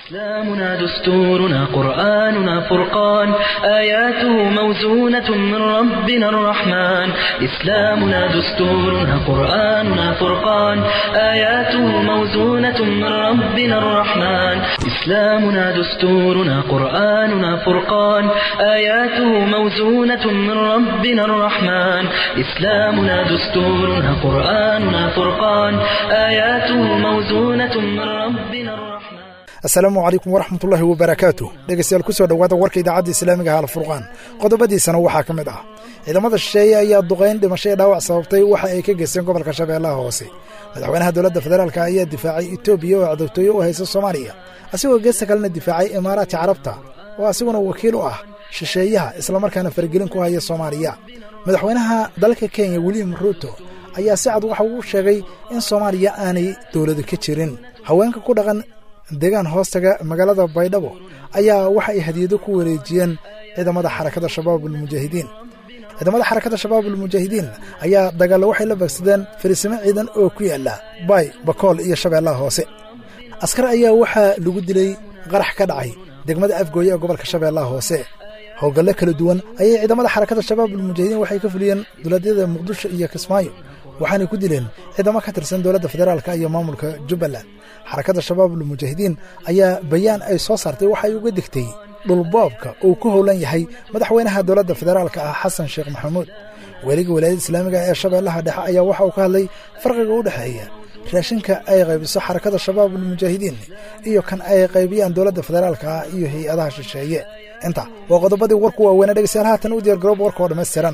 إسلامنا دستورنا قرآننا فرقان آياته موزونة من ربنا الرحمن إسلامنا دستورنا قرآننا فرقان آياته موزونة من ربنا الرحمن إسلامنا دستورنا قرآننا فرقان آياته موزونة من ربنا الرحمن إسلامنا دستورنا قرآننا فرقان آياته موزونة من ربنا الرحمن asalaamu calaykum waraxmatullaahi wabarakaatu dhegeystayaal kusoo dhowaada warka idaacadda islaamiga ah alfurqaan qodobadiisana waxaa ka mid ah ciidamada shisheeye ayaa duqayn dhimasho ee dhaawac sababtay waxa ay ka geysteen gobolka shabeellaha hoose madaxweynaha dowladda federaalka ayaa difaacay etoobiya oo cadowtooye u haysa soomaaliya asigoo geesta kalena difaacay imaaraadka carabta oo asiguna wakiil u ah shisheeyaha islamarkaana faragelin ku haya soomaaliya madaxweynaha dalka kenya william ruuto ayaa si cad waxa uu sheegay in soomaaliya aanay dowladu ka jirin haweenka ku dhaqan deegaan hoostaga magaalada baydhabo ayaa waxa ay hadiyado ku wareejiyeen ciidamada xarakada shabaabulmujaahidiin ciidamada xarakada shabaabulmujaahidiin ayaa dagaallo waxay la beegsadeen fariisimo ciidan oo ku yaalla baay bakool iyo shabeellaha hoose askar ayaa waxaa lagu dilay qarax ka dhacay degmada afgooye ee gobolka shabeellaha hoose howlgallo kala duwan ayay ciidamada xarakada shabaabulmujaahidiin waxay ka fuliyeen dowladyada muqdisho iyo kismaayo waxaanay ku dileen ciidamo ka tirsan dowladda federaalka iyo maamulka jubbaland xarakadda shabaabulmujaahidiin ayaa bayaan ay soo saartay waxay uga digtay dhulboobka uu ku howlan yahay madaxweynaha dowladda federaalka ah xasan sheekh maxamuud weliga walaayadda islaamiga ee shabeellaha dhexe ayaa waxa uu ka hadlay farqiga u dhexeeya raashinka ay qaybiso xarakada shabaabulmujaahidiin iyo kan ay qaybiyaan dowladda federaalka ah iyo hay-adaha shisheeye inta waa qodobadii warku waaweynaa dhegeystayaal haatan u diyaargaroob warka oo dhammaystiran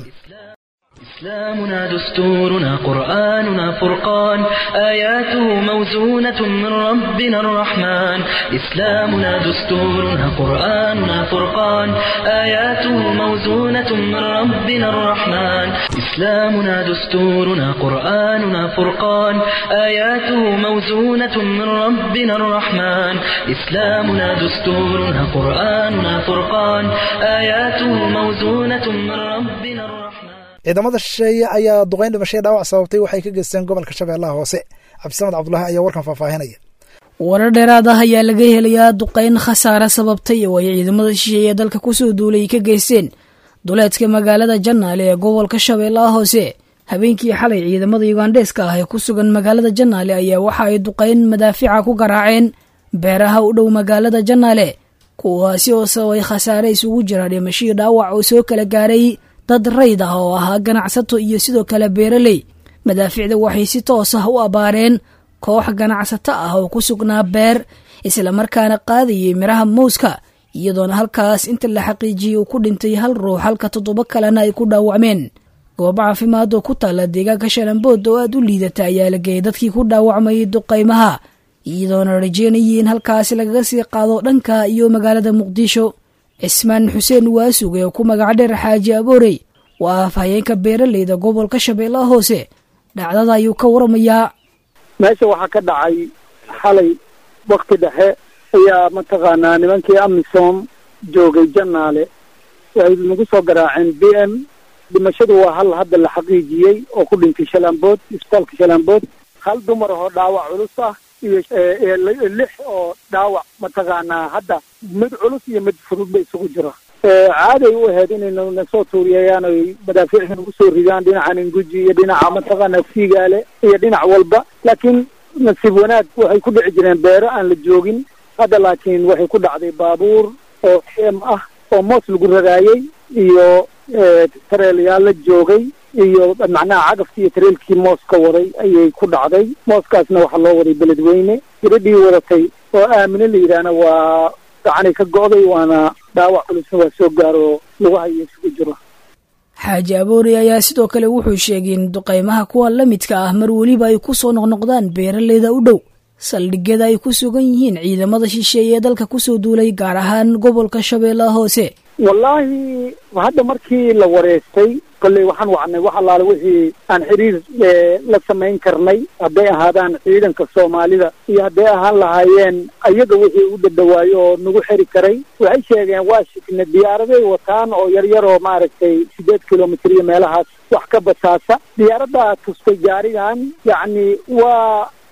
إسلامنا دستورنا قرآننا فرقان آياته موزونة من ربنا الرحمن إسلامنا دستورنا قرآننا فرقان آياته موزونة من ربنا الرحمن إسلامنا دستورنا قرآننا فرقان آياته موزونة من ربنا الرحمن إسلامنا دستورنا قرآننا فرقان آياته موزونة من ربنا الرحمن ciidamada shisheeye ayaa duqayn dhimashaya dhaawac sababtay waxay ka geysteen gobolka shabeellaha hoose cabdisamed cabdulaahi ayaa warkan faahfaahinaya warar dheeraad ah ayaa laga helayaa duqayn khasaare sababtay oo ay ciidamada shisheeye dalka kusoo duulay ka geysteen duleedka magaalada jannaale ee gobolka shabeellaha hoose habeenkii xalay ciidamada yugandheeska ah ee ku sugan magaalada jannaale ayaa waxa ay duqayn madaafica ku garaaceen beeraha u dhow magaalada jannaale kuwaasi oo sababay khasaare isugu jira dhimashii dhaawac oo soo kala gaaray dad rayd ah oo ahaa ganacsato iyo sidoo kale beeraley madaaficda waxay si toos ah u abaareen koox ganacsato ah oo ku sugnaa beer islamarkaana qaadayay miraha mowska iyadoona halkaas inta la xaqiijiyey uu ku dhintay hal ruux halka toddoba kalena ay ku dhaawacmeen goobo caafimaad oo ku taalla deegaanka shalambood oo aad u liidata ayaa la geeyay dadkii ku dhaawacmayay duqaymaha iyadoona rajeynayay in halkaasi lagaga sii qaado dhanka iyo magaalada muqdisho cismaan xuseen waasuge oo ku magac dheer xaaji aboorey waa afhayeenka beeraleyda gobolka shabeellaha hoose dhacdada ayuu ka waramayaa meesha waxaa ka dhacay xalay wakti dhexe ayaa mataqaanaa nimankii amisom joogay jannaale waxay nagu soo garaaceen b m dhimashadu waa hal hadda la xaqiijiyey oo ku dhintay shalambood isbitaalka shalambood hal dumar ahoo dhaawac culus ah iyo lix oo dhaawac mataqaanaa hadda mid culus iyo mid fudud ba isugu jira caaday u ahayd inayna nasoo tuuriyayaan oy madaafiicda nagu soo ridaan dhinacan inguji iyo dhinaca mataqaanaa fiigaale iyo dhinac walba laakiin nasiib wanaag waxay ku dhici jireen beero aan la joogin hadda laakiin waxay ku dhacday baabuur oo m ah oo moos lagu ragaayey iyo tareelyaal la joogay iyo macnaha cagafkii iyo tareelkii mooska waday ayay ku dhacday mooskaasna waxaa loo waday beledweyne gabadhii wadatay oo aamine la yidhaahna waa gacanay ka go'day waana dhaawac culusna waa soo gaaro lagu hayo isugu jiro xaaji aboori ayaa sidoo kale wuxuu sheegay in duqaymaha kuwa la midka ah mar weliba ay ku soo noqnoqdaan beeraleyda u dhow saldhigyada ay ku sugan yihiin ciidamada shisheeye ee dalka kusoo duulay gaar ahaan gobolka shabeellaha hoose wallaahi hadda markii la wareystay kolley waxaan wacnay wax allaale wixii aan xiriir la samayn karnay hadday ahaadaan ciidanka soomaalida iyo hadday ahaan lahaayeen ayaga wixii u dhadhawaayo oo nagu xeri karay waxay sheegeen waa shikna diyaaraday wataan oo yar yar oo maaragtay sideed kilomitr iyo meelahaas wax ka basaasa diyaaraddaa tustay gaarigan yacni waa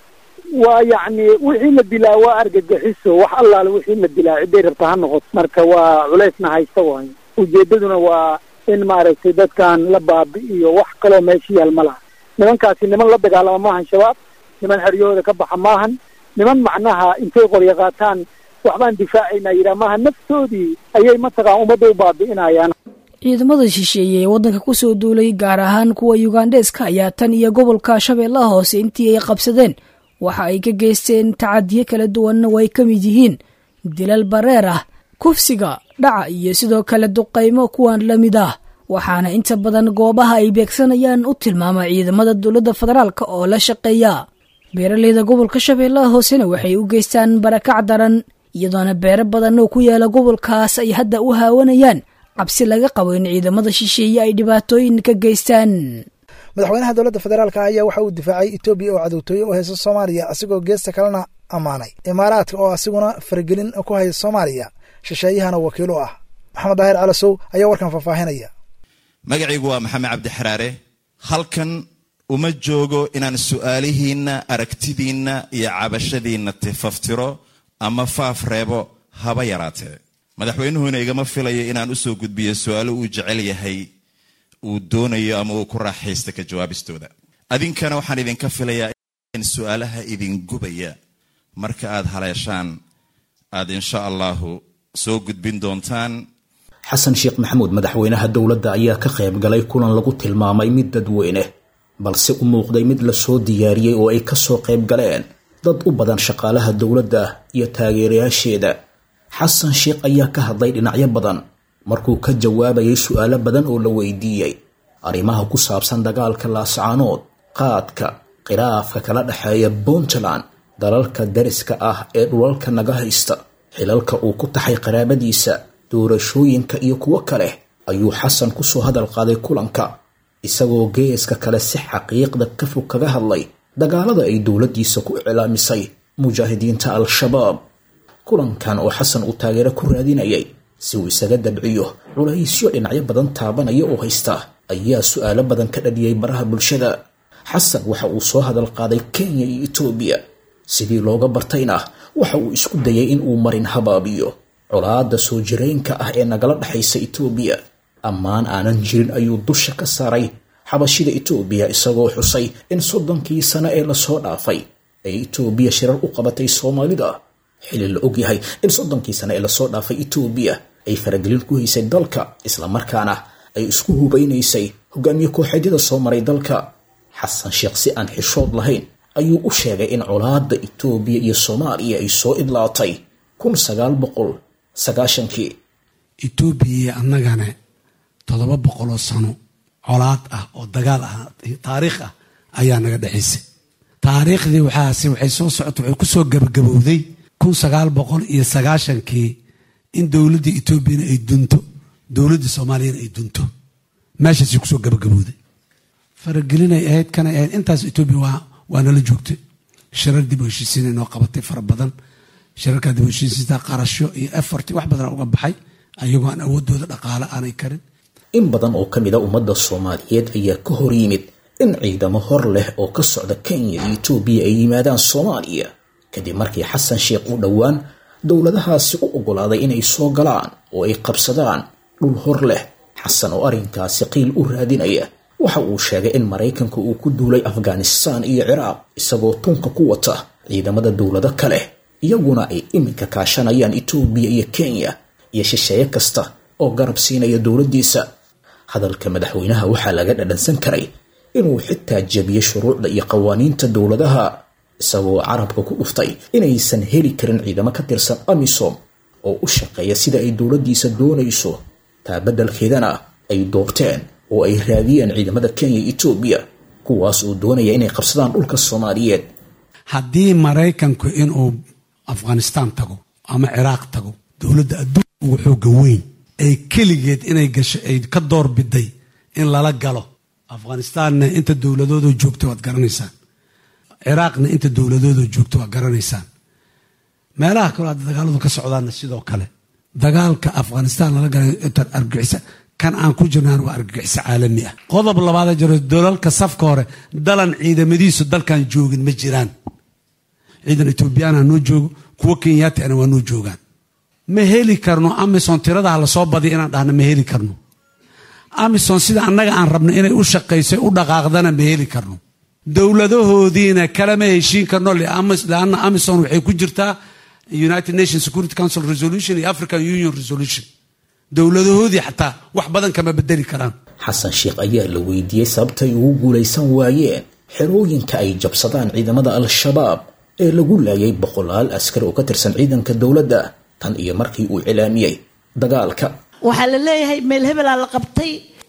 waa yacni wixii la dilaa waa argagixiso wax allaale wixii la dilaa ciday rabta ha noqoto marka waa culeysna haysta waayo ujeedaduna waa in maaragtay dadkan la baabi'iyo wax kaloo meesha yaal ma laha nimankaasi niman la dagaalama maahan shabaab niman xeryahooda ka baxa maahan niman macnaha intay qoryo qaataan waxbaan difaacaynaa yidhaha maaha naftoodii ayay mataqaan ummadda u baabi'inayaan ciidamada shisheeye ee waddanka kusoo duulay gaar ahaan kuwa yugandheeska ayaa tan iyo gobolka shabeellaha hoose intii ay qabsadeen waxa ay ka geysteen tacadiyo kala duwanna way ka mid yihiin dilal bareer ah kufsiga dhaca iyo sidoo kale duqaymo kuwan la mid ah waxaana inta badan goobaha ay beegsanayaan u tilmaama ciidamada dowladda federaalk oo la shaqeeya beeraleyda gobolka shabeellaha hoosena waxay u geystaan barakac daran iyadoona beero badan oo ku yaala gobolkaas ay hadda u haawanayaan cabsi laga qabo in ciidamada shisheeye ay dhibaatooyin ka geystaan madaxweynaha dowladda federaalka ayaa waxa uu difaacay etoobiya oo cadowtooye u haysa soomaaliya asigoo geesta kalena ammaanay imaaraadka oo asiguna faragelin ku haya soomaaliya shisheeyahana wakiil u ah maxamed daahir calasow ayaa warkan faahfaahinaya magacaygu waa maxamed cabdi xaraare halkan uma joogo inaan su'aalihiinna aragtidiinna iyo cabashadiinna tifaftiro ama faaf reebo haba yaraatee madaxweynuhuna igama filayo inaan u soo gudbiyo su'aalo uu jecel yahay uu doonayo ama uu ku raaxaysta ka jawaabistooda adinkana waxaan idinka filayaa in su'aalaha idin gubaya marka aad haleeshaan aad insha allahu soo gudbin doontaan xasan sheekh maxamuud madaxweynaha dowladda ayaa ka qayb galay kulan lagu tilmaamay mid dadweyne balse u muuqday mid lasoo diyaariyey oo ay kasoo qayb galeen dad u badan shaqaalaha dowladda iyo taageerayaasheeda xasan sheekh ayaa ka hadlay dhinacyo badan markuu ka jawaabayay su'aalo badan oo la weydiiyey arrimaha ku saabsan dagaalka laascaanood qaadka khilaafka kala dhexeeya puntland dalalka dariska ah ee dhulalka naga haysta xilalka uu ku taxay qaraabadiisa doorashooyinka iyo kuwo kale ayuu xasan kusoo hadal qaaday kulanka isagoo geeska kale si xaqiiqda ka fog kaga hadlay dagaalada ay dowladdiisa ku iclaamisay mujaahidiinta al-shabaab kulankan oo xasan uu taageero ku raadinayay si uu isaga dabciyo culaysyo dhinacyo badan taabanaya oo haysta ayaa su'aalo badan ka dhaliyay baraha bulshada xasan waxa uu soo hadal qaaday kenya iyo etoobiya sidii looga bartayna waxa uu isku dayay in uu marin habaabiyo colaadda soo jiraynka ah ee nagala dhexaysa etoobiya ammaan aanan jirin ayuu dusha ka saaray xabashida etoobiya isagoo xusay in soddonkii sano ee lasoo dhaafay ay etoobiya shirar u qabatay soomaalida xili la ogyahay in soddonkii sano ee lasoo dhaafay etoobiya ay faragelin ku haysay dalka islamarkaana ay isku hubaynaysay hogaamiye kooxeedyada soo maray dalka xasan sheekh si aan xishood lahayn ayuu u sheegay in colaadda etoobiya iyo soomaaliya ay soo idlaatay kun sagaal boqol sagaashankii etoobiya iyo annagana toddoba boqoloo sano colaad ah oo dagaal ah taariikh ah ayaa naga dhexaysay taariikhdii waxaase waxay soo socota waxay ku soo gabagabowday kun sagaal boqol iyo sagaashankii in dowladda etoobiyana ay dunto dowladda soomaaliyana ay dunto meeshaasay kusoo gabagabowday faragelinay ahayd kanay ahayd intaas etoobiya waa waa nala joogtay shirar dib u heshiisiin inoo qabatay fara badan shirarkaa dib u heshiisiinta qarasho iyo efort wax badan uga baxay ayagoo aan awoodooda dhaqaale aanay karin in badan oo ka mid a ummadda soomaaliyeed ayaa ka hor yimid in ciidamo hor leh oo ka socda kenya iyo etoobiya ay yimaadaan soomaaliya kadib markii xasan sheekh uu dhowaan dowladahaasi u oggolaaday inay soo galaan oo ay qabsadaan dhul hor leh xasan oo arrinkaasi qiil u raadinaya waxa uu sheegay in maraykanka uu ku duulay afghanistaan iyo ciraaq isagoo tunka ku wata ciidamada dowlado kale iyaguna ay iminka kaashanayaan etoobiya iyo kenya iyo shisheeye kasta oo garab siinaya dowladdiisa hadalka madaxweynaha waxaa laga dhadhansan karay inuu xitaa jebiyey shuruucda iyo qawaaniinta dowladaha isagoo carabka ku dhuftay inaysan heli karin ciidamo ka tirsan amisom oo u shaqeeya sida ay dowladdiisa doonayso taa beddelkeedana ay doorteen oo ay raadiyeen ciidamada kenya iyo etoobiya kuwaas oo doonaya inay qabsadaan dhulka soomaaliyeed haddii maraykanku inuu afghanistaan tago ama ciraaq tago dowladda adduunka ugu xooga weyn ee keligeed inay gasho ay ka door biday in lala galo afghanistaanna inta dowladoodoo joogta waad garanaysaan ciraaqna inta dowladoodoo joogta waad garanaysaan meelaha kaloo hadda dagaaladu ka socdaanna sidoo kale dagaalka afghanistaan lala galay intaan argagixisa kan aan ku jirnaan waa argagixiso caalami ah qodob labaada jiro dalalka safka hore dalan ciidamadiisu dalkan joogin ma jiraan ciidan etoobiyana noo joogo kuwo kenyaatiana waa noo joogaan ma heli karno amison tiradaha lasoo badiya inaan dhahno ma heli karno amison sida annaga aan rabno inay u shaqayso u dhaqaaqdana ma heli karno dowladahoodiina kalama heshiin karno leanna amison waxay ku jirtaa united nation security council resolution iyo african union resolution dowladahoodii xataa wax badan kama bedeli karaan xasan sheekh ayaa la weydiiyey sababtay ugu guulaysan waayeen xerooyinka ay jabsadaan ciidamada al-shabaab ee lagu laayay boqolaal askari oo ka tirsan ciidanka dowladda tan iyo markii uu cilaamiyey dagaalka waxaa la leeyahay meel hebelaa la qabtay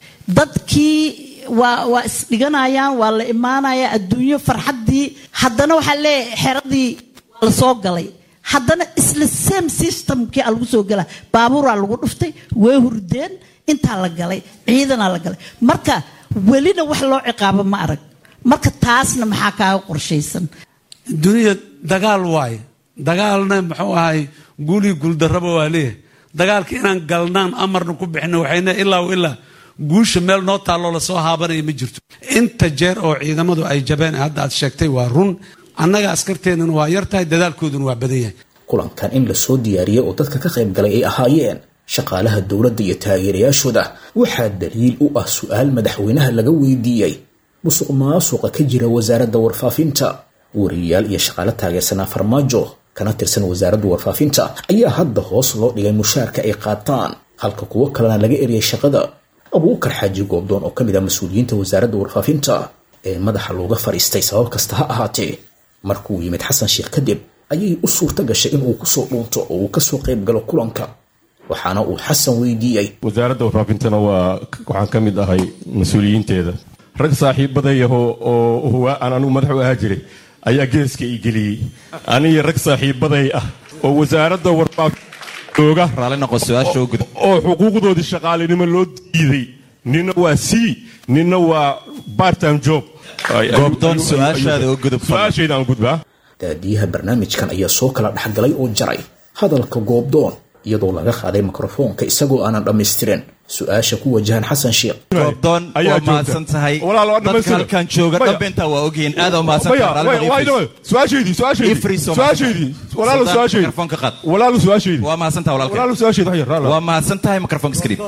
dadkii waa waa isdhiganayaan waa la imaanaya adduunyo farxaddii haddana waxaa leeyahay xeradii waa la soo galay haddana isla same systemkii a lagu soo gala baabuuraa lagu dhuftay way hurdeen intaa la galay ciidanaa la galay marka welina wax loo ciqaabo ma arag marka taasna maxaa kaaga qorshaysan dunida dagaal waaye dagaalna muxuu ahay guulii guuldarraba waa leeyahay dagaalka inaan galnaan amarna ku bixino waxayna ilaa ilaa guusha meel noo taalloo lasoo haabanaya ma jirto inta jeer oo ciidamadu ay jabeen hadda aad sheegtay waa run annaga askarteennana waa yar tahay dadaalkooduna waa badan yahay kulankan in lasoo diyaariyey oo dadka ka qayb galay ay ahaayeen shaqaalaha dowladda iyo taageerayaashooda waxaa daliil u ah su-aal madaxweynaha laga weydiiyey musuq maasuqa ka jira wasaaradda warfaafinta wariyayaal iyo shaqaale taageersanaa farmaajo kana tirsan wasaaradda warfaafinta ayaa hadda hoos loo dhigay mushaarka ay qaataan halka kuwo kalena laga eriyay shaqada abuukar xaaji goobdoon oo ka mid ah mas-uuliyiinta wasaaradda warfaafinta ee madaxa looga fadhiistay sabab kasta ha ahaatee markuu yimid xasan sheekh kadib ayay u suurta gashay inuu kusoo dhuunto oo uu kasoo qayb galo kulanka waxaana uu xasan weydiiyey wasaaradda warfaafintana waa waxaan ka mid ahay mas-uuliyiinteeda rag saaxiibadayaho oo huwaa aan anugu madax u ahaa jiray ayaa geeska ii geliyey aniga rag saaxiibaday ah oo wasaaradda warfaafinta jooga raalli noqo su-aasha u gudub oo xuquuqdoodii shaqaalinimo loo diiday nina waa c nina waa bartime job goobdoon su-aashaada u gudub su-aashayda aan gudbaa daadiyaha barnaamijkan ayaa soo kala dhexgalay oo jaray hadalka goobdoon iyadoo laga qaaday mikrofoonka isagoo aanan dhammaystirin su-aasha ku wajahan xasan sheekh goobdoon waa mahadsan tahay Walaal, waa dadka dhammaystiran. halkan jooga Maya. dhanbeentaa waa ogyihiin aad u mahadsan Maya, tahay maya, waa idhawe. su-aashaydii su-aashaydii Ifri Soomaali. su-aashaydii walaalo Sadaan su-aashaydii mikrofoonka qaad. walaalo su-aashaydii waa mahadsan tahay walaalkay walaalo su-aashaydii wax yar raala. waa mahadsan tahay mikrofoonka iska dhiib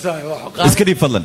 iska dhiib fadlan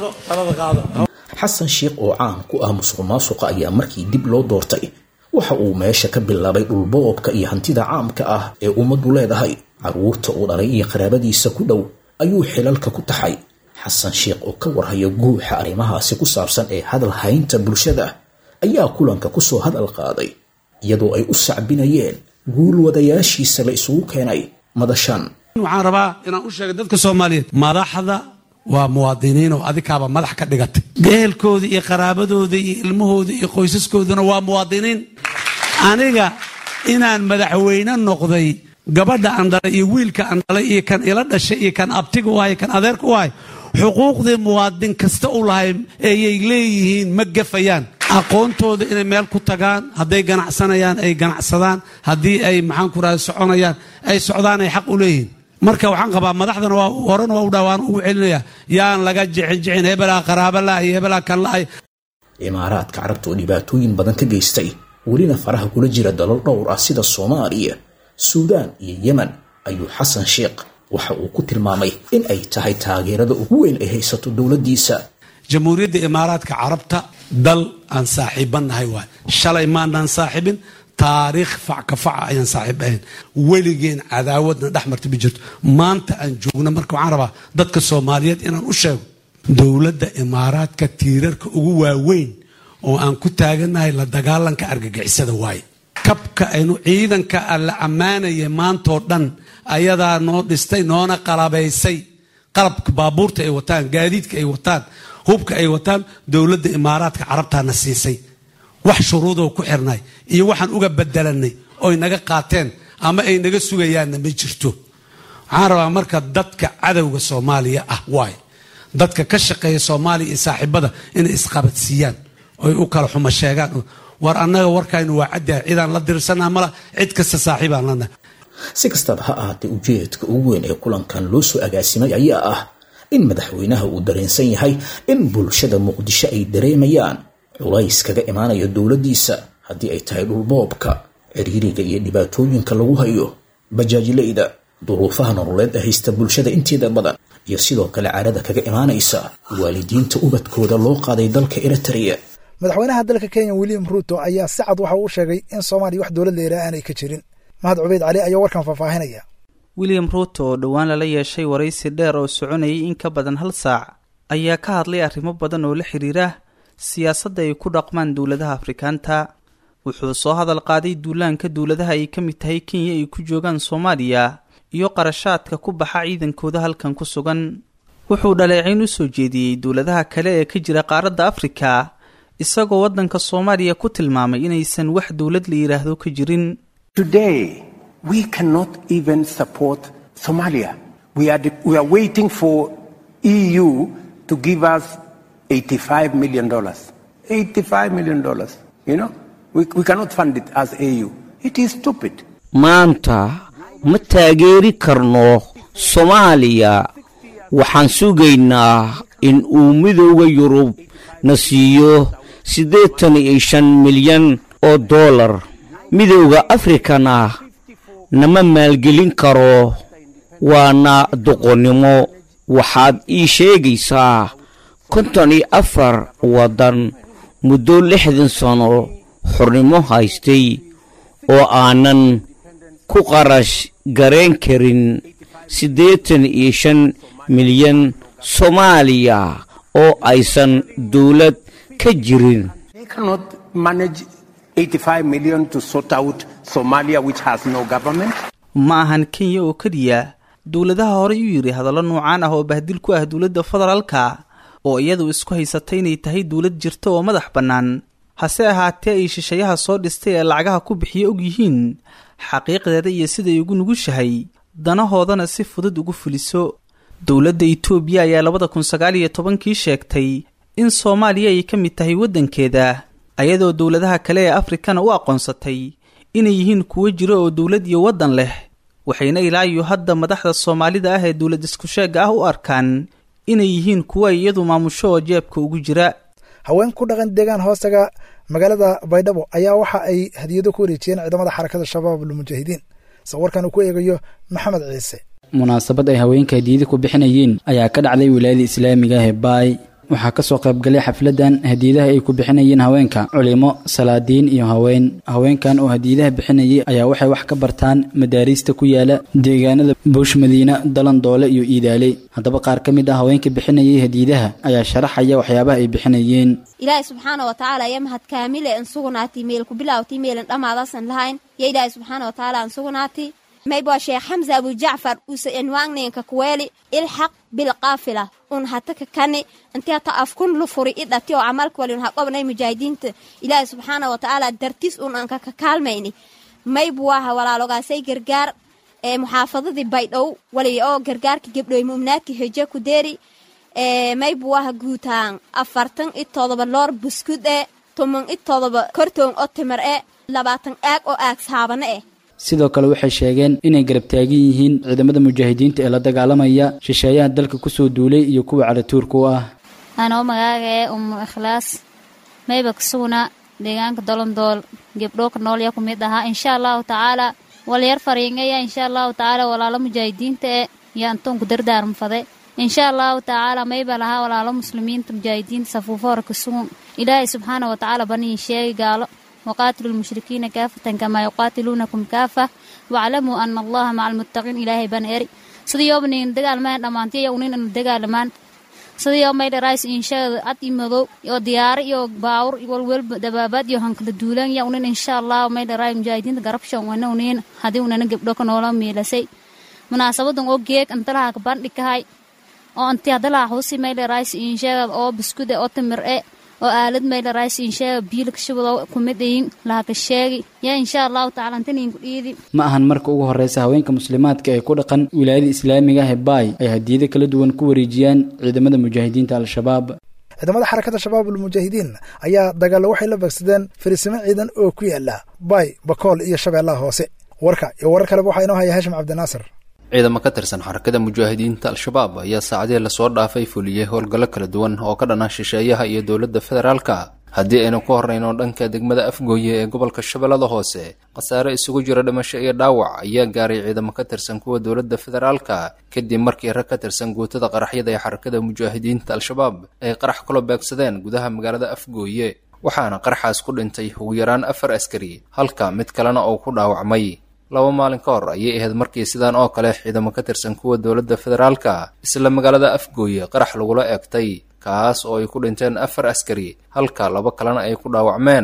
xasan sheekh oo caan ku ah musuq maasuqa ayaa markii dib loo doortay waxa uu meesha ka bilaabay dhulboobka iyo hantida caamka ah ee ummaddu leedahay carruurta uu dhalay iyo qaraabadiisa ku dhow ayuu xilalka ku taxay xasan sheekh oo ka warhaya guuxa arrimahaasi ku saabsan ee hadal haynta bulshada ayaa kulanka ku soo hadal qaaday iyadoo ay u sacbinayeen guul wadayaashiisa la isugu keenay madashan waxaan rabaa inaan u sheegay dadka soomaaliyeed madaxda waa muwaadiniin oo adikaaba madax ka dhigatay gehelkooda iyo qaraabadooda iyo ilmahooda iyo qoysaskoodana waa muwaadiniin aniga inaan madaxweyne noqday gabadha aan dhalay iyo wiilka aan dhalay iyo kan ila dhashay iyo kan abtiga u ahay kan adeerka u ahay xuquuqdii muwaadin kasta u lahay ayay leeyihiin ma gafayaan aqoontooda inay meel ku tagaan hadday ganacsanayaan ay ganacsadaan haddii ay maxaan ku rahda soconayaan ay socdaan ay xaq u leeyihiin marka waxaan qabaa madaxdana waa horena waa u dhawaan ugu celinaya yaan laga jixin jixin hebelaa qaraaba la iyo hebelaa kan la imaaraadka carabta oo dhibaatooyin badan ka geystay welina faraha kula jira dalal dhowr ah sida soomaaliya suudaan iyo yemen ayuu xasan sheekh waxa uu ku tilmaamay in ay tahay taageerada ugu weyn ay haysato dowladdiisa jamhuuriyadda imaaraadka carabta dal aan saaxiibannahay waay shalay maanaan saaxiibin taariikh facka faca ayaan saaxiib ahayn weligeen cadaawadna dhex marta ma jirto maanta aan joogno marka waxaan rabaa dadka soomaaliyeed inaan u sheego dowladda imaaraadka tiirarka ugu waaweyn oo aan ku taagannahay la dagaalanka argagixisada waaye kabka aynu ciidanka la ammaanayay maantoo dhan ayadaa noo dhistay noona qalabaysay qalabka baabuurta ay wataan gaadiidka ay wataan hubka ay wataan dowladda imaaraadka carabtaana siisay wax shuruudoo ku xirnay iyo waxaan uga bedelanay oy naga qaateen ama ay naga sugayaanna ma jirto waxaan rabaa marka dadka cadowga soomaaliya ah waay dadka ka shaqeeya soomaaliya iyo saaxiibada inay isqabadsiiyaan oy u kala xumo sheegaan war annaga warkaynu waa caddaha cidaan la dirsanaa mala cid kasta saaxiibaan lanahay si kastaba ha ahaatee ujeedka ugu weyn ee kulankan loo soo agaasimay ayaa ah in madaxweynaha uu dareensan yahay in bulshada muqdisho ay dareemayaan culays kaga imaanaya dowladdiisa haddii ay tahay dhulboobka ciriiriga iyo dhibaatooyinka lagu hayo bajaajileyda duruufaha nololeed ee haysta bulshada inteeda badan iyo sidoo kale carada kaga imaanaysa waalidiinta ubadkooda loo qaaday dalka eritrea madaxweynaha dalka kenya william ruuto ayaa si cad waxa uu sheegay in soomaaliya wax dowlad leeraa aanay ka jirin mahad cubeyd cali ayaa warkan faahfaahinaya william ruuto oo dhowaan lala yeeshay waraysi dheer oo soconayay in ka badan hal saac ayaa ka hadlay arrimo badan oo la xiriira siyaasadda ay ku dhaqmaan dowladaha afrikaanta wuxuu soo hadal qaaday duulaanka dowladaha ay ka mid tahay kenya ay ku joogaan soomaaliya iyo qarashaadka ku baxa ciidankooda halkan ku sugan wuxuu dhaleecayn u soo jeediyey dowladaha kale ee ka jira qaaradda afrika isagoo waddanka soomaaliya ku tilmaamay inaysan wax dowlad la yidhaahdo ka jirin Today, we cannot even support Somalia. We are, we are waiting for EU to give us $85 million. $85 million. You know? We, we cannot fund it as AU. It is stupid. maanta ma taageeri karno soomaaliya waxaan sugaynaa in uu midooda yurub na siiyo siddeetan iyo shan milyan oo dollar midowda afrikana nama maalgelin karo waana doqonnimo waxaad ii sheegaysaa konton iyo afar waddan muddo lixdan sano xornimo haystay oo aanan ku qarash garayn karin siddeetan iyo shan milyan soomaaliya oo aysan dowlad ka jirin They cannot manage 85 million to sort out Somalia, which has no government. ma ahan kenya oo keliya dowladaha horey u yidhi hadallo noocaan ah oo bahdil ku ah dowladda federaalka oo iyadu isku haysatay inay tahay dowlad jirta oo madax bannaan hase ahaatee ay shishayaha soo dhistay ee lacagaha ku bixiya og yihiin xaqiiqdeeda iyo siday ugu nugushahay danahoodana si fudud ugu fuliso dowladda itoobiya ayaa labada kun sagaal iyo tobankii sheegtay in soomaaliya ay ka mid tahay waddankeeda ayadoo dowladaha kale ee afrikana u aqoonsatay inay yihiin kuwo jiro oo dowlad iyo waddan leh waxayna ilaa iyo hadda madaxda soomaalida ah ee dowlad isku-sheegga ah u arkaan inay yihiin kuwo ay iyadu maamusho oo jeebka ugu jira haween ku dhaqan deegaan hoostaga magaalada baydhabo ayaa waxa ay hadiyado ku wareejiyeen ciidamada xarakada shabaab almujaahidiin sawirkan uu ku eegayo maxamed ciise munaasabad ay haweenka hadiyada ku bixinayeen ayaa ka dhacday wilaayada islaamiga ah ee baay waxaa kasoo qaybgalay xafladan hadiyadaha ay ku bixinayeen haweenka culimo salaadiin iyo haween haweenkan oo hadiyadaha bixinayay ayaa waxay wax ka bartaan madaariista ku yaala deegaanada buush madiina dalandoole iyo iidaale haddaba qaar ka mid ah haweenka bixinayay hadiyadaha ayaa sharaxaya waxyaabaha ay bixinayeen ilaahay subxaana wa tacaala ya mahad kaamile an sugnaati meel ku bilaawti meelan dhammaadaasan lahayn ya ilaahay subxaana wa tacaala an sugnaati mayba sheekh xamsa abu jacfar uuse enwaangneenka kuweeli ilxaq bilqaafila un hataka kani inti hata afkun lu furi idhati oo camalka wali un haqobnay mujaahidiinta ilaahay subxaana wa tacaala dartis un anka ka kaalmayni maybu waaha walaalogaasay gargaar ee muxaafadadii baydhow wali oo gargaarka gebdhoy mu'minaadka heje ku deeri ee maybu waaha guutaan afartan i todoba loor buskud e tuman i todoba kortoon oo timir e labaatan aag oo aag saabane eh sidoo kale waxay sheegeen inay garab taagan yihiin ciidamada mujaahidiinta ee la dagaalamaya shisheeyaha dalka kusoo duulay iyo kuwa calatuurka u ah anoo magaaga ee umu ikhlaas mayba kasugna deegaanka dolondool gebdhoo ka nool yaa ku mid ahaa insha allahu tacaala walyar fariingaya insha allahu tacaala walaalo mujaahidiinta e iyo antoonku dardaarmafade insha allahu tacaala mayba lahaa walaalo muslimiinta mujaahidiinta safuufo hore kasugun ilaahay subxaana wa tacaala baniin sheegi gaalo وقاتلوا المشركين كافة كما يقاتلونكم كافة واعلموا أن الله مع المتقين إلهي بن إري sidii yoo nin dagaal maan dhamaantay iyo nin dagaalamaan sidii yoo may dharays insha ad imadow iyo diyaar iyo baawur walwal dabaabad iyo hankala duulan iyo nin insha Allah may dharay mujaahidiinta garabshan wana nin hadii unana gabdho ka noola meelasay munaasabadan oo geeg antalaha ka bandhikahay oo anti hadala husi may dharays insha oo biskude oo timir ee oo aalad mayla rays insheega biilka shibado kumid ayin lahaka sheegi yaa insha allahu tacaala antaniinku dhiidi ma ahan marka ugu horeysa haweenka muslimaadka ee ku dhaqan wilaayada islaamiga ah ee baay ay hadiyado kala duwan ku wareejiyaan ciidamada mujaahidiinta al-shabaab ciidamada xarakada shabaab almujaahidiin ayaa dagaalo waxay la beegsadeen fariisimo ciidan oo ku yaala baay bakool iyo shabeellaha hoose warka iyo warar kaleba waxaa inoo haya hashim cabdinaasir ciidamo ka tirsan xarakada mujaahidiinta al-shabaab ayaa saacadihii lasoo dhaafay fuliyey howlgallo kala duwan oo ka dhana shisheeyaha iyo dowladda federaalka haddii aynu ku horrayno dhanka degmada afgooye ee gobolka shabeellada hoose khasaare isugu jira dhimasho iyo dhaawac ayaa gaaray ciidamo ka tirsan kuwa dowladda federaalka kadib markii rag ka tirsan guutada qaraxyada ee xarakada mujaahidiinta al-shabaab ay qarax kula beegsadeen gudaha magaalada afgooye waxaana qaraxaas ku dhintay ugu yaraan afar askari halka mid kalena uu ku dhaawacmay laba maalin ka hor ayay ahayd markii sidaan oo kale ciidamo ka tirsan kuwa dowladda federaalka isla magaalada afgooye qarax lagula eegtay kaas oo ay ku dhinteen afar askari halka laba kalena ay ku dhaawacmeen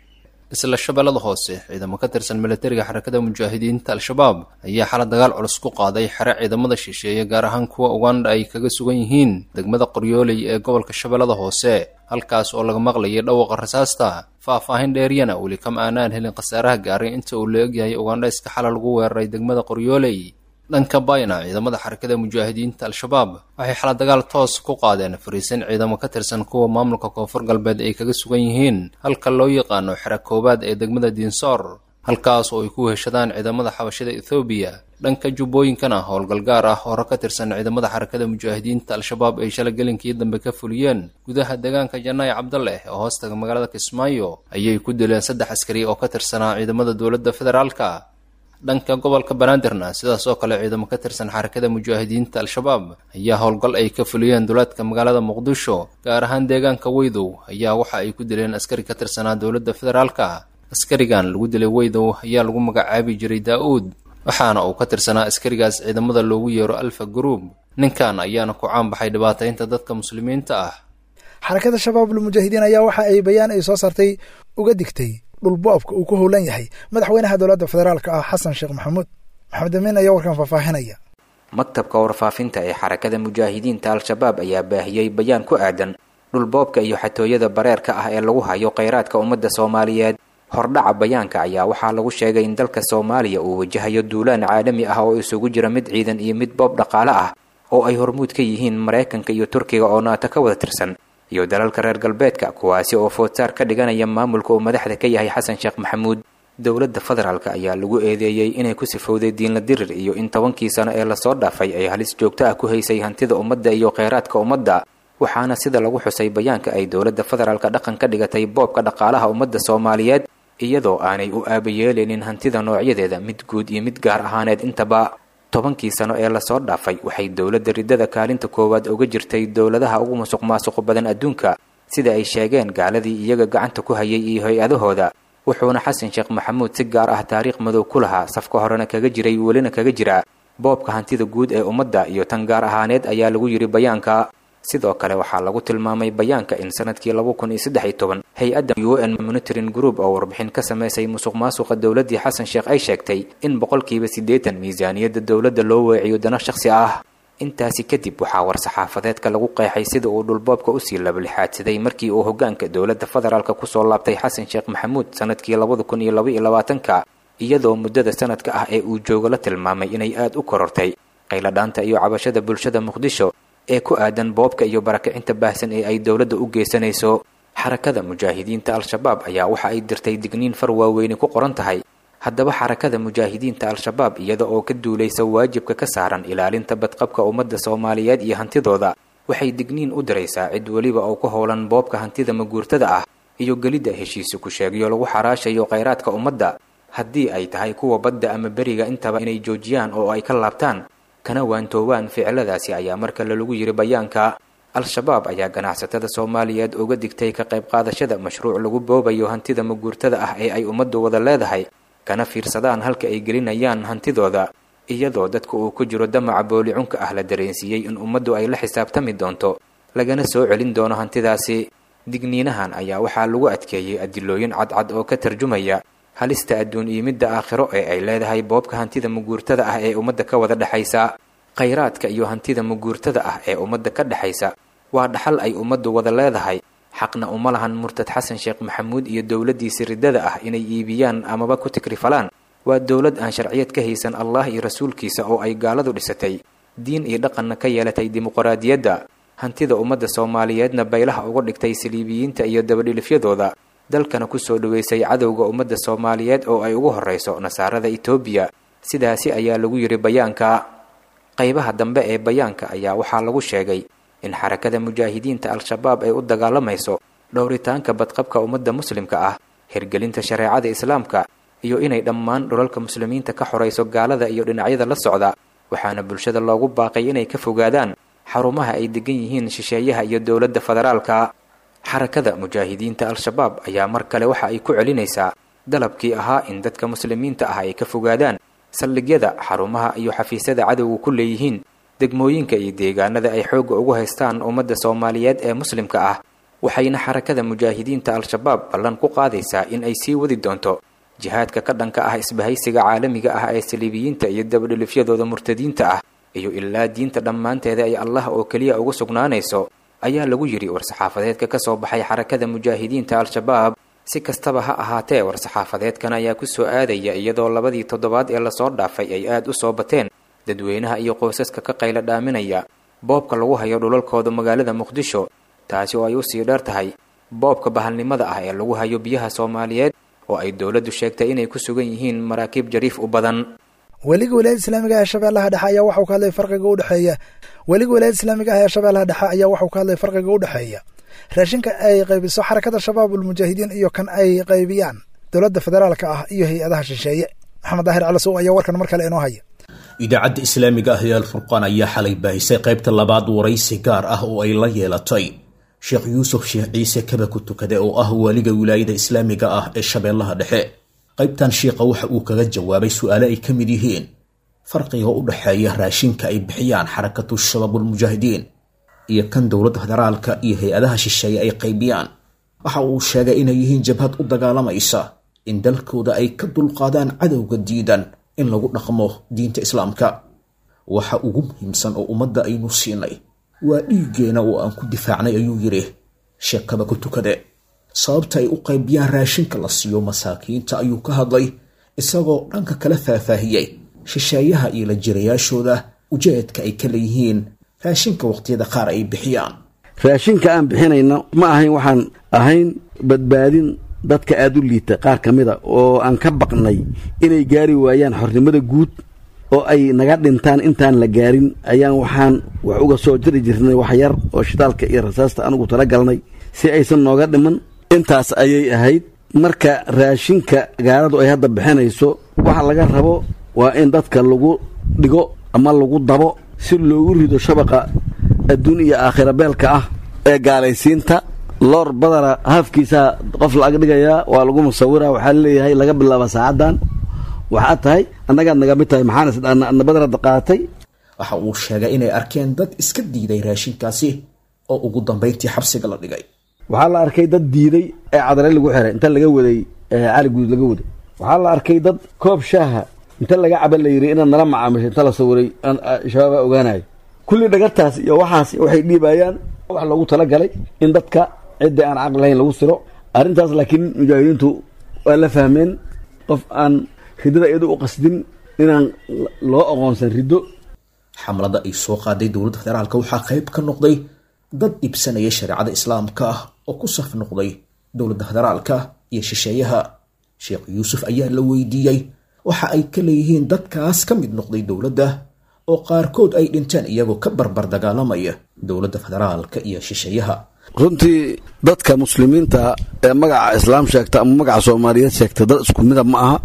isla shabeellada hoose ciidamo ka tirsan militariga xarakada mujaahidiinta al-shabaab ayaa xala dagaal culus ku qaaday xere ciidamada shisheeye gaar ahaan kuwa uganda ay kaga sugan yihiin degmada qoryooley ee gobolka shabeellada hoose halkaas oo laga maqlayay dhawaqa rasaasta faah-faahin dheeriyana weli kama aanaan helin khasaaraha gaaray inta uu la egyahay ugandhayska xala lagu weeraray degmada qoryooley dhanka bayna ciidamada xarakada mujaahidiinta al-shabaab waxay xala dagaal toos ku qaadeen fariisin ciidamo ka tirsan kuwa maamulka koonfur galbeed ay kaga sugan yihiin halka loo yaqaano xera koowaad ee degmada diinsoor halkaas oo ay ku heshadaan ciidamada xabashada ethoobiya dhanka jubbooyinkana howlgal gaar ah hore ka tirsan ciidamada xarakada mujaahidiinta al-shabaab ay shala gelinkii dambe ka fuliyeen gudaha deegaanka janaayi cabdaleh oo hoostaga magaalada kismaayo ayay ku dileen saddex askari oo ka tirsanaa ciidamada dowladda federaalka dhanka gobolka banaadirna sidaas oo kale ciidamo ka tirsan xarakada mujaahidiinta al-shabaab ayaa howlgal ay ka fuliyeen duleedka magaalada muqdisho gaar ahaan deegaanka weydow ayaa waxa ay ku dileen askari ka tirsanaa dowladda federaalka askarigan lagu dilay weydow ayaa lagu magacaabi jiray daa-uud waxaana uu ka tirsanaa askarigaas ciidamada loogu yeero alfa gruub ninkan ayaana ku caanbaxay dhibaataynta dadka muslimiinta ah xarakada shabaabul mujaahidiin ayaa waxa ay bayaan ay soo saartay uga digtay dhulbo-abka uu ku howlan yahay madaxweynaha dowladda federaalka ah xasan sheekh maxamuud maxamed amiin ayaa warkan faahfaahinaya maktabka warfaafinta ee xarakada mujaahidiinta al-shabaab ayaa baahiyey bayaan ku aadan dhulboobka iyo xatooyada bareerka ah ee lagu hayo kheyraadka ummadda soomaaliyeed hordhaca bayaanka ayaa waxaa lagu sheegay in dalka soomaaliya uu wajahayo duulaan caalami ah oo isugu jira mid ciidan iyo mid boob dhaqaale ah oo ay hormuud ka yihiin maraykanka iyo turkiga oo naato ka wada tirsan iyo dalalka reer galbeedka kuwaasi oo foodsaar ka dhiganaya maamulka uu madaxda ka yahay xasan sheekh maxamuud dowladda federaalk ayaa lagu eedeeyey inay ku sifowday diinla dirir iyo in tobankii sano ee lasoo dhaafay ay halis joogto ah ku haysay hantida ummadda iyo kheyraadka ummadda waxaana sida lagu xusay bayaanka ay dowladda federaalka dhaqan ka dhigatay boobka dhaqaalaha ummadda soomaaliyeed iyadoo aanay u aabayeeleynin hantida noocyadeeda mid guud iyo mid gaar ahaaneed intaba tobankii sano ee lasoo dhaafay waxay dowladda riddada kaalinta koowaad uga jirtay dowladaha ugu musuq maasuq badan adduunka sida ay sheegeen gaaladii iyaga gacanta ku hayay iyo hay-adahooda wuxuuna xasan sheekh maxamuud si gaar ah taariikh madow ku lahaa safka horena kaga jiray welina kaga jira boobka hantida guud ee ummadda iyo tan gaar ahaaneed ayaa lagu yidhi bayaanka sidoo kale waxaa lagu tilmaamay bayaanka in sanadkii laba kun iyo saddex iyo toban hay-adda u n monitoring group oo warbixin ka samaysay musuq maasuqa dowladdii xasan sheekh ay sheegtay in boqolkiiba siddeetan miisaaniyadda dowladda loo weeciyo dana shakhsi ah intaasi kadib waxaa war-saxaafadeedka lagu qeexay sida uu dhulboobka usii labalixaadsaday markii uu hoggaanka dowladda federaalk kusoo laabtay xasan sheekh maxamuud sanadkii labada kun iyo laba iyo labaatanka iyadoo muddada sanadka ah ee uu joogo la tilmaamay inay aad u korortay qayladhaanta iyo cabashada bulshada muqdisho ee ku aadan boobka iyo barakicinta baahsan ee ay dowladda u geysanayso xarakada mujaahidiinta al-shabaab ayaa waxa ay dirtay digniin far waaweyni ku qoran tahay haddaba xarakada mujaahidiinta al-shabaab iyada oo ka duulaysa waajibka ka saaran ilaalinta badqabka ummadda soomaaliyeed iyo hantidooda waxay digniin u diraysaa cid weliba oo ku howlan boobka hantida maguurtada ah iyo gelidda heshiisi ku sheegyo lagu xaraashayo kheyraadka ummadda haddii ay tahay kuwa badda ama beriga intaba inay joojiyaan oo ay ka laabtaan kana waantoowaan ficiladaasi ayaa mar kale lagu yidhi bayaanka al-shabaab ayaa ganacsatada soomaaliyeed uga digtay ka qayb qaadashada mashruuc lagu boobayo hantida maguurtada ah ee ay ummaddu wada leedahay kana fiirsadaan halka ay gelinayaan hantidooda iyadoo dadka uu ku jiro damaca boolicunka ah la dareensiiyey in ummaddu ay la xisaabtami doonto lagana soo celin doono hantidaasi digniinahan ayaa waxaa lagu adkeeyey adilooyin cadcad oo ka tarjumaya halista adduun iyo midda aakhiro ee ay leedahay boobka hantida muguurtada ah ee ummadda ka wada dhexaysa khayraadka iyo hantida muguurtada ah ee ummadda ka dhexaysa waa dhaxal ay ummaddu wada leedahay xaqna uma lahan murtad xasan sheekh maxamuud iyo dowladdiisa riddada ah inay iibiyaan amaba ku tikrifalaan waa dowlad aan sharciyad ka haysan allah iyo rasuulkiisa oo ay gaaladu dhisatay diin iyo dhaqanna ka yeelatay dimuqraadiyadda hantida ummadda soomaaliyeedna baylaha uga dhigtay saliibiyiinta iyo dabadhilifyadooda dalkana kusoo dhoweysay cadowga ummadda soomaaliyeed oo ay ugu horreyso nasaarada etoobiya sidaasi ayaa lagu yidhi bayaanka qaybaha dambe ee bayaanka ayaa waxaa lagu sheegay in xarakada mujaahidiinta al-shabaab ay u dagaalamayso dhowritaanka badqabka ummadda muslimka ah hirgelinta shareecada islaamka iyo inay dhammaan dhulalka muslimiinta ka xorayso gaalada iyo dhinacyada la socda waxaana bulshada loogu baaqay inay ka fogaadaan xarumaha ay degan yihiin shisheeyaha iyo dowladda federaalka xarakada mujaahidiinta al-shabaab ayaa mar kale waxa ay ku celinaysaa dalabkii ahaa in dadka muslimiinta ah ay ka fogaadaan saldhigyada xarumaha iyo xafiisyada cadowga ku leeyihiin degmooyinka iyo deegaanada ay xoogga ugu haystaan ummadda soomaaliyeed ee muslimka ah waxayna xarakada mujaahidiinta al-shabaab ballan ku qaadaysaa in ay sii wadi doonto jihaadka ka dhanka ah isbahaysiga caalamiga ah ee saliibiyiinta iyo dabadhilifyadooda murtadiinta ah iyo ilaa diinta dhammaanteeda ay allah oo keliya ugu sugnaanayso ayaa lagu yidhi war-saxaafadeedka ka soo baxay xarakada mujaahidiinta al-shabaab si kastaba ha ahaatee war-saxaafadeedkan ayaa ku soo aadaya iyadoo labadii toddobaad ee lasoo dhaafay ay aad u soo bateen dadweynaha iyo qoysaska ka qayla dhaaminaya boobka lagu hayo dhulalkooda magaalada muqdisho taasi oo ay u sii dheer tahay boobka bahalnimada ah ee lagu hayo biyaha soomaaliyeed oo ay dowladdu sheegtay inay ku sugan yihiin maraakiib jariif u badan weliga wilaayada islaamiga ah ee shabeellaha dhexe ayaa waxau ka hadlay farqiga udhexeeya weliga wilaayada islaamiga ah ee shabeellaha dhexe ayaa waxau ka hadlay farqiga u dhexeeya raashinka ay qaybiso xarakada shabaabulmujaahidiin iyo kan ay qaybiyaan dowladda federaalka ah iyo hay-adaha shisheeye maxamed daahir calasow ayaa warkan mar kale inoo haya idaacadda islaamiga ah ee alfurqaan ayaa xalay baahisay qaybta labaad waraysi gaar ah oo ay la yeelatay sheekh yuusuf sheekh ciise kaba ku tukade oo ah waaliga wilaayada islaamiga ah ee shabeellaha dhexe qaybtan shiikha waxa uu kaga jawaabay su-aale ay ka mid yihiin farqiga u dhexeeya raashinka ay bixiyaan xarakatu shabaabulmujaahidiin iyo kan dowladda federaalka iyo hay-adaha shisheeye ay qaybiyaan waxa uu sheegay inay yihiin jabhad u dagaalamaysa in dalkooda ay ka dulqaadaan cadowga diidan in lagu dhaqmo diinta islaamka waxa ugu muhiimsan oo ummadda aynu siinay waa dhiiggeena oo aan ku difaacnay ayuu yidhi sheekaba ku tukade sababta ay u qaybiyaan raashinka la siiyo masaakiinta ayuu ka hadlay isagoo dhanka kala faahfaahiyey shisheeyaha iyo la jirayaashooda ujeedka ay ka leeyihiin raashinka waqtiyada qaar ay bixiyaan raashinka aan bixinayno ma ahayn waxaan ahayn badbaadin dadka aada u liita qaar ka mid a oo aan ka baqnay inay gaari waayaan xornimada guud oo ay naga dhintaan intaan la gaarin ayaan waxaan wax uga soo jiri jirnay wax yar oo shidaalka iyo rasaasta anugu tala galnay si aysan nooga dhiman intaas ayay ahayd marka raashinka gaaladu ay hadda bixinayso waxa laga rabo waa in dadka lagu dhigo ama lagu dabo si loogu rido shabaqa adduun iyo aakhira beelka ah ee gaalaysiinta loor badana haafkiisaa qof la ag dhigayaa waa lagu musawira waxaa leeyahay laga bilaaba saacaddan waxaad tahay annagaad naga mid tahay maxaan badanada qaatay waxa uu sheegay inay arkeen dad iska diiday raashinkaasi oo ugu dambayntii xabsiga la dhigay waxaa la arkay dad diiday ee cadale lagu xiray inta laga waday cali guud laga waday waxaa la arkay dad koob shaaha inta laga caba la yiri inaad nala macaamisho inta la sawiray shabaaba ogaanayo kulli dhagartaas iyo waxaas waxay dhiibayaan wax loogu talagalay in dadka cidda aan caqli lahayn lagu siro arrintaas laakiin mujaahidiintu waa la fahmeen qof aan ridada iyadu u qasdin inaan loo aqoonsan riddo xamlada ay soo qaaday dowladda federaalka waxaa qayb ka noqday dad dhibsanaya shareecada islaamka ah oo ku saf noqday dowladda federaalka iyo shisheeyaha sheekh yuusuf ayaa la weydiiyey waxa ay ka leeyihiin dadkaas ka mid noqday dowladda oo qaarkood ay dhinteen iyagoo ka barbar dagaalamaya dowladda federaalka iyo shisheeyaha runtii dadka muslimiinta ee magaca islaam sheegta ama magaca soomaaliyeed sheegta dad isku mida ma aha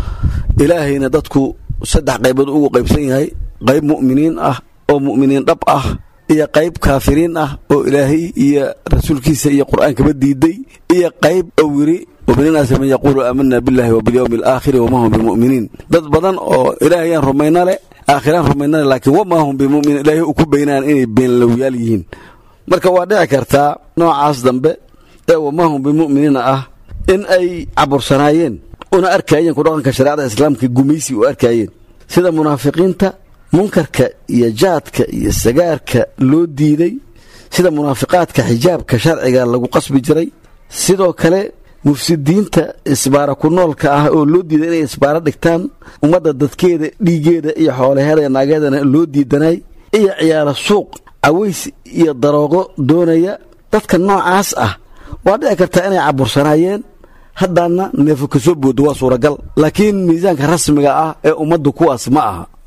ilaahayna dadku saddex qaybood ugu qaybsan yahay qayb mu'miniin ah oo mu'miniin dhab ah iyo qayb kaafiriin ah oo ilaahay iyo rasuulkiisa iyo qur-aankaba diiday iyo qayb owiri wabininaasi man yaquulu aamana billahi wabilyowmi alaakhiri wama hum bimuminiin dad badan oo ilaahayaan rumayna leh aakhiraan rumayna leh laakiin wamaa hum bimuminiin ilaahay u ku baynaan inay beenlowyaal yihiin marka waa dhici kartaa noocaas dambe ee wamahum bimuminiina ah in ay cabursanaayeen una arkaayeen ku dhaqanka shareecada islaamka gumaysi u arkaayeen sida munaafiqiinta munkarka iyo jaadka iyo sagaarka loo diiday sida munaafiqaadka xijaabka sharciga lagu qasbi jiray sidoo kale mufsidiinta isbaara ku noolka ah oo loo diiday inay isbaaro dhigtaan ummadda dadkeeda dhiigeeda iyo xoolaheeda iyo naageedana loo diidanay iyo ciyaaro suuq caways iyo daroogo doonaya dadka noocaas ah waa dhici kartaa inay cabursanaayeen haddaana neefo ka soo boodo waa suuragal laakiin miisaanka rasmiga ah ee ummaddu kuwaas ma aha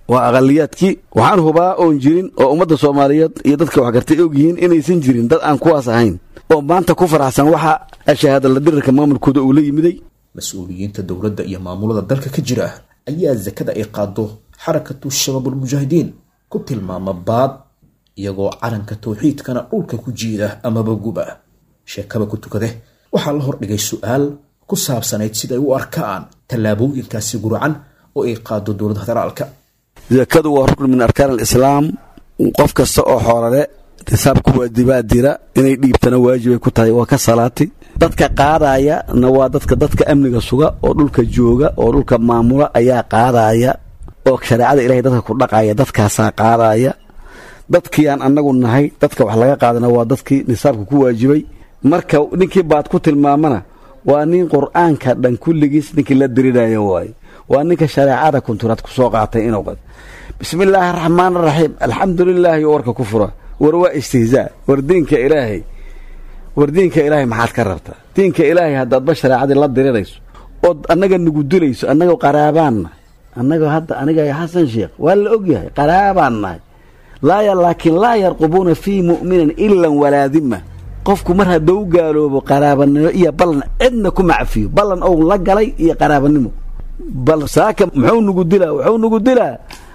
waa aqaliyaadkii waxaan hubaa oon jirin oo ummadda soomaaliyeed iyo dadka waxgartay og yihiin inaysan jirin dad aan kuwaas ahayn oo maanta ku faraxsan waxa ashahaadala dirirka maamulkooda uu la yimiday mas-uuliyiinta dowladda iyo maamulada dalka ka jira ayaa sakada ay qaado xarakatu shabaabulmujaahidiin ku tilmaama baad iyagoo calanka tawxiidkana dhulka ku jiida amaba guba sheekaba ku tukade waxaa la hordhigay su-aal ku saabsanayd siday u arkaan tallaabooyinkaasi guracan oo ay qaado dowladda federaalka zakadu waa rukn min arkaan alislaam qof kasta oo xoolale nisaabku waa dibaadira inay dhiibtana waajibay ku tahay waa ka salaati dadka qaadaya na waa dadka dadka amniga suga oo dhulka jooga oo dhulka maamula ayaa qaadaya oo shareecada ilahay dadka ku dhaqaya dadkaasaa qaadaya dadkii aan annagu nahay dadka wax laga qaadana waa dadkii nisaabka ku waajibay marka ninkii baad ku tilmaamana waa nin qur-aanka dhan kulligiis ninkii la dirinaya waaye waa ninka shareecada kunturaad ku soo qaatay inuu qad bismi illaahi araxmaan araxiim alxamdu lilaahi warka ku fura war waa istihzaa war diinka ilaahay war diinka ilaahay maxaad ka rabtaa diinka ilaahay haddaadba shareecadii la dirirayso ood annaga nugu dilayso annagoo qaraabaanna annagoo hadda aniga xasan sheekh waa la ogyahay qaraabaan nahay laaya laakiin laa yarqubuuna fii mu'minin ilan walaadima qofku mar hadduu gaaloobo qaraabanimo iyo ballan cidna ku macfiyo ballan ou la galay iyo qaraabanimo bal saaka muxuu nugu dilaa wuxuu nugu dilaa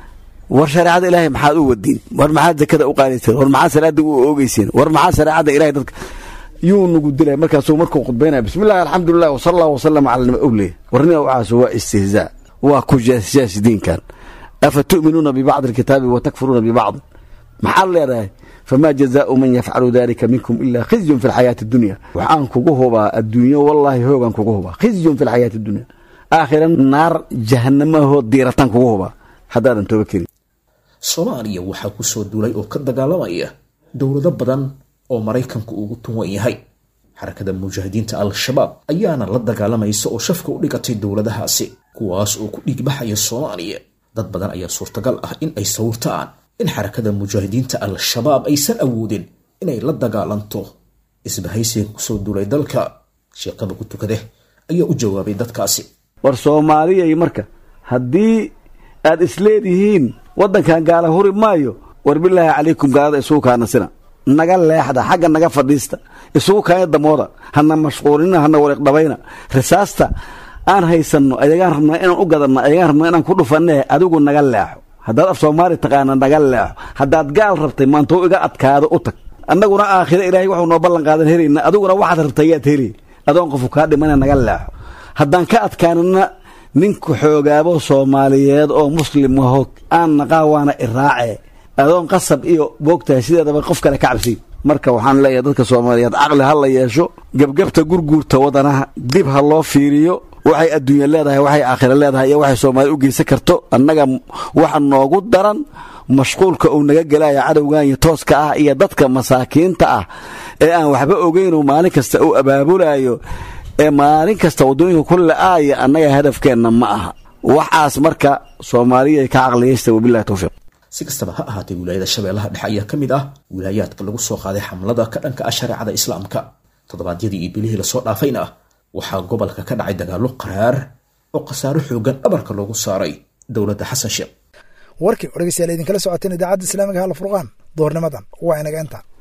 war shareecada ilaahay maxaad u wadiin war maxaad zakada u qaadayseen war maxaad salaada u oogeyseen war maxaad shareecada ilahay dadka yuu nugu dilay markaasuu markuu khudbaynaya bismillahi alxamdulilah wasala allah wasalama cala nima owley warnima waxaas waa istihzaa waa ku jaasjaas diinkan afa tu'minuuna bibacdi alkitaabi wa takfuruuna bibacdi maxaad leedahay famaa jazaau man yafcalu dalika minkum ilaa khizyun fi lxayaati addunya waxaan kugu hubaa adduunyo wallaahi hoogaan kugu hubaa khizyun fi lxayaati addunya aakhira naar jahanamahoo diirataan kugu hubaa haddaadan tooba kerin soomaaliya waxaa ku soo duulay oo ka dagaalamaya dowlado badan oo maraykanku ugu tunwan yahay xarakada mujaahidiinta al-shabaab ayaana la dagaalamaysa oo shafka u dhigatay dowladahaasi kuwaas oo ku dhiigbaxaya soomaaliya dad badan ayaa suurtagal ah in ay sawirtaan in xarakada mujaahidiinta al-shabaab aysan awoodin inay la dagaalanto isbahaysiga kusoo duulay dalka sheekaba ku tukade ayaa u jawaabay dadkaasi war soomaaliyay marka haddii aad isleedihiin waddankan gaala huri maayo war bilaahi calaykum gaalada isugu kaanasina naga leexda xagga naga fadhiista isugu kaanya damooda hana mashquulina hana wariiqdhabayna risaasta aan haysanno ayagaan rabnaa inaan u gadanno ayagaan rabnaa inaan ku dhufanne adigu naga leexo haddaad af soomaali taqaana naga leexo haddaad gaal rabtay maantou iga adkaado u tag annaguna aakhiro ilaahay waxuu noo ballan qaadan helayna adiguna waxaad rabtay yaad heli adoon qofu kaa dhimana naga leexo haddaan ka adkaanana ninku xoogaabo soomaaliyeed oo muslim aho aan naqaa waana iraace adoon qasab iyo boogtahay sideedaba qof kale ka cabsi marka waxaan leeyahay dadka soomaaliyeed caqli ha la yeesho gebgebta gurguurta wadanaha dib ha loo fiiriyo waxay adduunya leedahay waxay aakhira leedahay iyo waxay soomaaliya u geysan karto annaga waxa noogu daran mashquulka uu naga gelaya cadowganya tooska ah iyo dadka masaakiinta ah ee aan waxba ogeynoo maalin kasta uu abaabulayo ee maalin kasta waddooyinka ku la-aaya annaga hadafkeenna ma aha waxaas marka soomaaliya ka caqliyaysta wabilahi towfiiq si kastaba ha ahaatee wilaayada shabeellaha dhexe ayaa ka mid ah wilaayaadka lagu soo qaaday xamlada ka dhanka ah shareecada islaamka toddobaadyadii iyo bilihii lasoo dhaafayna waxaa gobolka ka dhacay dagaallo qaraar oo khasaaro xoogan dhabarka loogu saaray dowladda xasan sheekh warkii oo dhegeystayaal idinkala socoteen idaacadda islaamiga hal furqaan doornimadan waa inaga inta